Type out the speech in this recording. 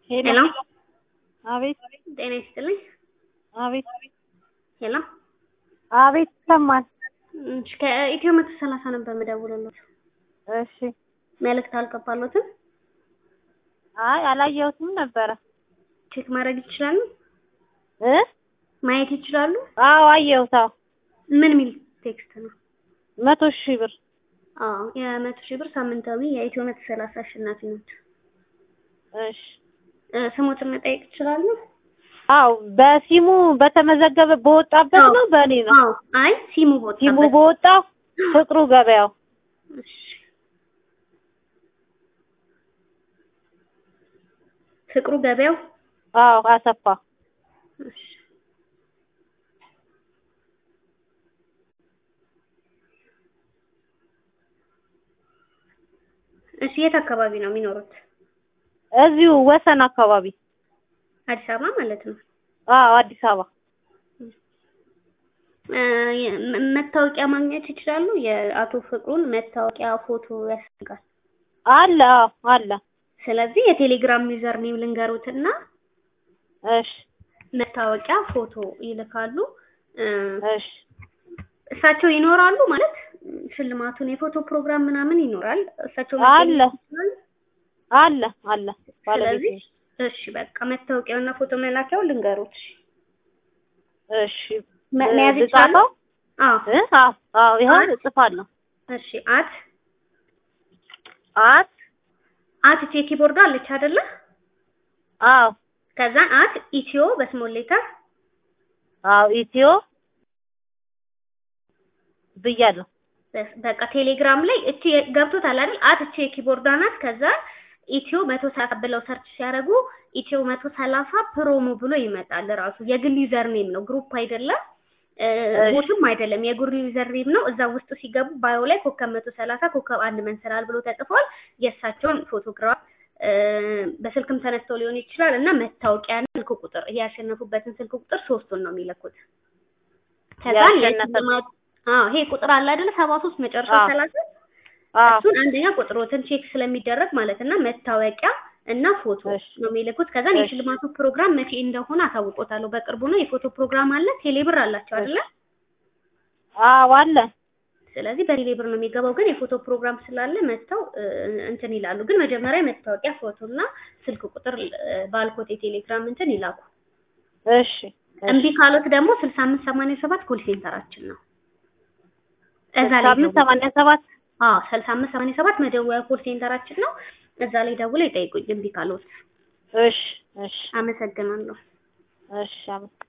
ሄሎ አቤት ጤና ይስጥልኝ። አቤት ሄሎ አቤት ይሰማል። እሺ፣ ከኢትዮ መቶ ሰላሳ ነበር የምደውልልዎት። እሺ መልእክት አልገባልዎትም? አይ አላየሁትም ነበረ ቼክ ማድረግ ይችላሉ? እ ማየት ይችላሉ? አዎ አየሁት። አዎ ምን ሚል ቴክስት ነው? መቶ ሺህ ብር አዎ የመቶ ሺህ ብር ሳምንታዊ የኢትዮ መቶ ሰላሳ አሸናፊ ናቸው። እሺ እ ስሞትን መጠየቅ ይችላሉ? አዎ በሲሙ በተመዘገበ በወጣበት አዎ። ነው በእኔ ነው አዎ አይ ሲሙ ቦታ ሲሙ በወጣው ፍቅሩ ገበያው እሺ ፍቅሩ ገበያው አዎ አሰፋ እሺ እሺ የት አካባቢ ነው የሚኖሩት? እዚሁ ወሰን አካባቢ አዲስ አበባ ማለት ነው። አዎ አዲስ አበባ እ የ- መ- መታወቂያ ማግኘት ይችላሉ? የአቶ ፍቅሩን መታወቂያ ፎቶ ያስፈልጋል። አለ አዎ አለ ስለዚህ የቴሌግራም ዩዘር ኔም ልንገሩትና እሺ መታወቂያ ፎቶ ይልካሉ። እ እሺ እሳቸው ይኖራሉ ማለት ሽልማቱን የፎቶ ፕሮግራም ምናምን ይኖራል። እሳቸው አለ። መገኘት ይችላሉ? አለ አለ ባለቤት ስለዚህ እሺ በቃ መታወቂያውና ፎቶ መላኪያው ልንገሩት። እሺ መ- መያዝ ይችላሉ? ልጻፈው? አዎ እ አዎ አዎ ይኸው አት- እጽፋለሁ እሺ አት አት አት እቺ የኪቦርዱ አለች አይደለ? አዎ ከዛ አት ኢትዮ በስሞል ሌተር አዎ ኢትዮ ብያለሁ በስ- በቃ ቴሌግራም ላይ እቺ ገብቶታል አይደል? አት እቺ የኪቦርዷ ናት። ከዛ ኢትዮ መቶ ሰላሳ ብለው ሰርች ሲያደርጉ ኢትዮ መቶ ሰላሳ ፕሮሞ ብሎ ይመጣል። ራሱ የግል ዩዘር ኔም ነው፣ ግሩፕ አይደለም፣ እ፣ እሺ። ቦትም አይደለም፣ የግል ዩዘር ኔም ነው። እዛ ውስጥ ሲገቡ ባዮ ላይ ኮከብ መቶ ሰላሳ ኮከብ አንድ መንሰላል ብሎ ተጽፏል። የእሳቸውን ፎቶግራፍ እ፣ በስልክም ተነስተው ሊሆን ይችላል እና መታወቂያና ስልክ ቁጥር ያሸነፉበትን ስልክ ቁጥር ሶስቱን ነው የሚለኩት። ከዛ ያሸነፈ- የሽልማት አዎ ይሄ ቁጥር አለ አይደለ? ሰባ ሶስት መጨረሻ አዎ። ሰላሳ አዎ እሱን አንደኛ ቁጥሮትን ቼክ ስለሚደረግ ማለት እና መታወቂያ እና ፎቶ እሺ። ነው የሚልኩት። ከዛ እሺ። የሽልማቱ ፕሮግራም መቼ እንደሆነ አሳውቆታለሁ። በቅርቡ ነው። የፎቶ ፕሮግራም አለ። ቴሌብር አላቸው አይደለ? አዎ አለ ስለዚህ በቴሌብር ነው የሚገባው። ግን የፎቶ ፕሮግራም ስላለ መጥተው እ፣ እንትን ይላሉ። ግን መጀመሪያ መታወቂያ፣ ፎቶ እና ስልክ ቁጥር እ፣ ባልኮት የቴሌግራም እንትን ይላኩ። እሺ እምቢ ካሉት ደግሞ ስልሳ አምስት ሰማንያ ሰባት ኮል ሴንተራችን ነው። እዛ ላይ ሳምንት ደውለው- ሰማንያ ሰባት አዎ ስልሳ አምስት ሰማንያ ሰባት መደወያ ኮል ሴንተራችን ነው። እዛ ላይ ደውለው ይጠይቁኝ እምቢ ካሉት። እሺ እሺ አመሰግናለሁ። እሺ አመ-